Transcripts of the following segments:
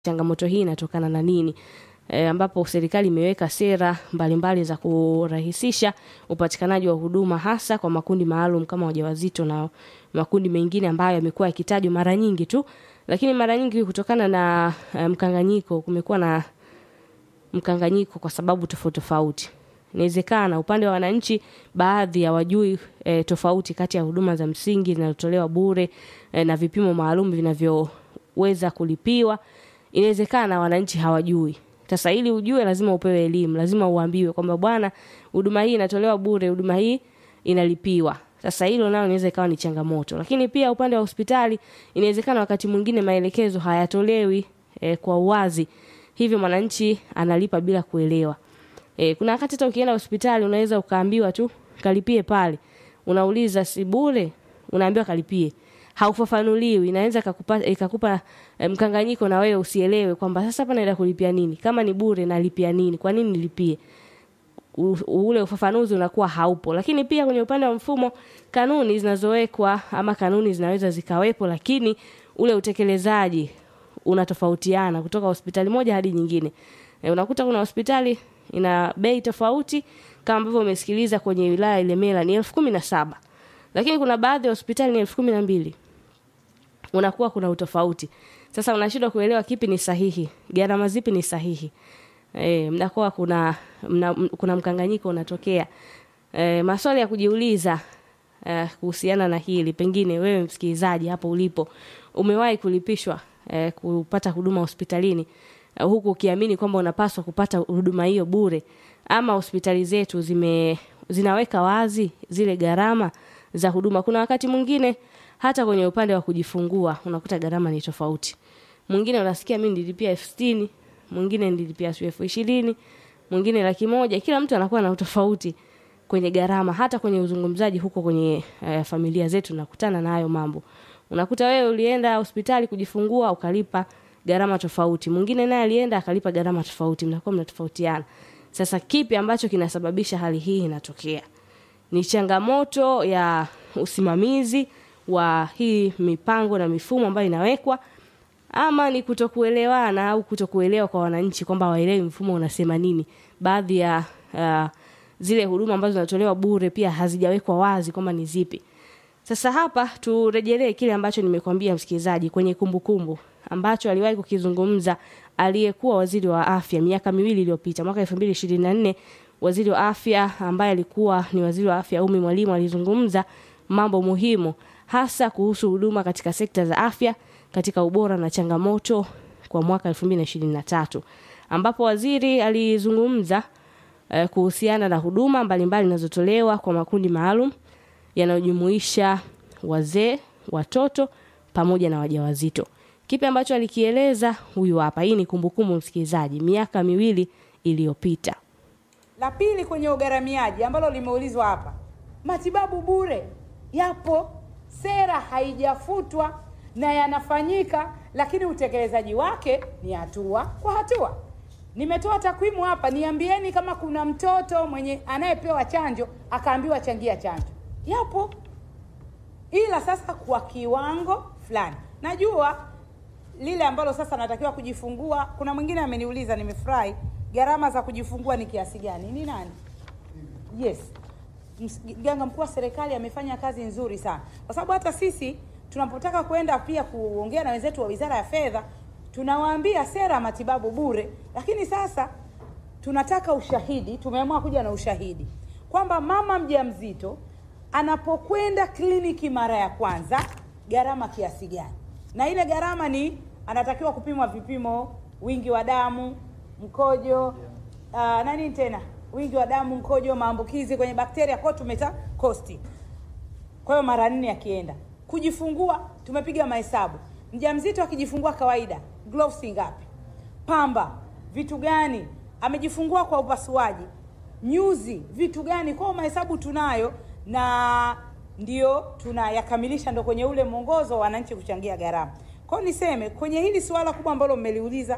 changamoto hii inatokana na nini e, ambapo serikali imeweka sera mbalimbali mbali za kurahisisha upatikanaji wa huduma hasa kwa makundi maalum kama wajawazito na makundi mengine ambayo yamekuwa yakitajwa mara nyingi tu, lakini mara nyingi kutokana na uh, mkanganyiko, kumekuwa na mkanganyiko kwa sababu tofauti tofauti. Inawezekana upande wa wananchi baadhi hawajui e, tofauti kati ya huduma za msingi zinazotolewa bure e, na vipimo maalum vinavyoweza kulipiwa. Inawezekana wananchi hawajui. Sasa ili ujue, lazima upewe elimu, lazima uambiwe kwamba bwana, huduma hii inatolewa bure, huduma hii inalipiwa. Sasa hilo nalo inaweza ikawa ni changamoto, lakini pia upande wa hospitali inawezekana wakati mwingine maelekezo hayatolewi e, kwa uwazi, hivyo mwananchi analipa bila kuelewa. E, kuna wakati hata ukienda hospitali unaweza ukaambiwa tu kalipie pale, unauliza si bure, unaambiwa kalipie, haufafanuliwi, inaweza ikakupa ikakupa e, mkanganyiko na wewe usielewe kwamba sasa hapa naenda kulipia nini, kama ni bure nalipia nini, kwa nini nilipie U, ule ufafanuzi unakuwa haupo. Lakini pia kwenye upande wa mfumo, kanuni zinazowekwa ama kanuni zinaweza zikawepo, lakini ule utekelezaji unatofautiana kutoka hospitali moja hadi nyingine. E, unakuta kuna hospitali ina bei tofauti kama ambavyo umesikiliza kwenye wilaya Ilemela ni elfu kumi na saba lakini kuna baadhi ya hospitali ni elfu kumi na mbili unakuwa kuna utofauti. Sasa unashindwa kuelewa kipi ni sahihi, gharama zipi ni sahihi. E, mnakuwa kuna mna, kuna mkanganyiko unatokea. E, maswali ya kujiuliza e, kuhusiana na hili, pengine wewe msikilizaji hapo ulipo umewahi kulipishwa e, kupata huduma hospitalini e, huku ukiamini kwamba unapaswa kupata huduma hiyo bure, ama hospitali zetu zime zinaweka wazi zile gharama za huduma. Kuna wakati mwingine hata kwenye upande wa kujifungua unakuta gharama ni tofauti. Mwingine unasikia mimi nilipia elfu sitini mwingine nilipia elfu ishirini mwingine laki moja. Kila mtu anakuwa na utofauti kwenye gharama. Hata kwenye uzungumzaji huko kwenye uh, familia zetu nakutana na hayo mambo. Unakuta wewe ulienda hospitali kujifungua ukalipa gharama tofauti, mwingine naye alienda akalipa gharama tofauti, mnakuwa mnatofautiana. Sasa kipi ambacho kinasababisha hali hii inatokea? Ni changamoto ya usimamizi wa hii mipango na mifumo ambayo inawekwa ama ni kutokuelewana au kutokuelewa kwa wananchi kwamba waelewi mfumo unasema nini. Baadhi ya uh, zile huduma ambazo zinatolewa bure pia hazijawekwa wazi kwamba ni zipi. Sasa hapa turejelee kile ambacho nimekwambia msikilizaji kwenye kumbukumbu kumbu, ambacho aliwahi kukizungumza aliyekuwa waziri wa afya miaka miwili iliyopita mwaka 2024 waziri wa afya ambaye alikuwa ni waziri wa afya Umi Mwalimu alizungumza mambo muhimu hasa kuhusu huduma katika sekta za afya katika ubora na changamoto kwa mwaka 2023 ambapo waziri alizungumza eh, kuhusiana na huduma mbalimbali zinazotolewa kwa makundi maalum yanayojumuisha wazee, watoto pamoja na wajawazito. Kipi ambacho alikieleza huyu hapa. Hii ni kumbukumbu msikilizaji, miaka miwili iliyopita. La pili kwenye ugharamiaji ambalo limeulizwa hapa, matibabu bure yapo, sera haijafutwa na yanafanyika, lakini utekelezaji wake ni hatua kwa hatua. Nimetoa takwimu hapa, niambieni kama kuna mtoto mwenye anayepewa chanjo akaambiwa changia chanjo. Yapo, ila sasa kwa kiwango fulani. Najua lile ambalo sasa natakiwa kujifungua. Kuna mwingine ameniuliza, nimefurahi, gharama za kujifungua ni kiasi gani? Ni nani? Yes, mganga mkuu wa serikali amefanya kazi nzuri sana, kwa sababu hata sisi tunapotaka kwenda pia kuongea na wenzetu wa Wizara ya Fedha tunawaambia sera ya matibabu bure, lakini sasa tunataka ushahidi. Tumeamua kuja na ushahidi kwamba mama mjamzito anapokwenda kliniki mara ya kwanza gharama kiasi gani, na ile gharama ni anatakiwa kupimwa vipimo, wingi wa damu, mkojo, uh, nani tena, wingi wa damu, mkojo, maambukizi kwenye bakteria, kwa tumeta kosti. Kwa hiyo mara nne akienda kujifungua tumepiga mahesabu. Mjamzito akijifungua kawaida, gloves ngapi? Pamba vitu gani? Amejifungua kwa upasuaji, nyuzi vitu gani? Kwa mahesabu tunayo na ndio tunayakamilisha, ndo kwenye ule mwongozo wa wananchi kuchangia gharama. Kwa hiyo niseme kwenye hili suala kubwa ambalo mmeliuliza,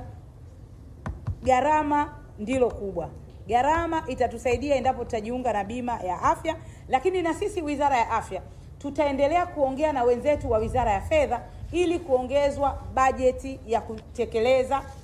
gharama ndilo kubwa. Gharama itatusaidia endapo tutajiunga na bima ya afya, lakini na sisi Wizara ya Afya tutaendelea kuongea na wenzetu wa Wizara ya Fedha ili kuongezwa bajeti ya kutekeleza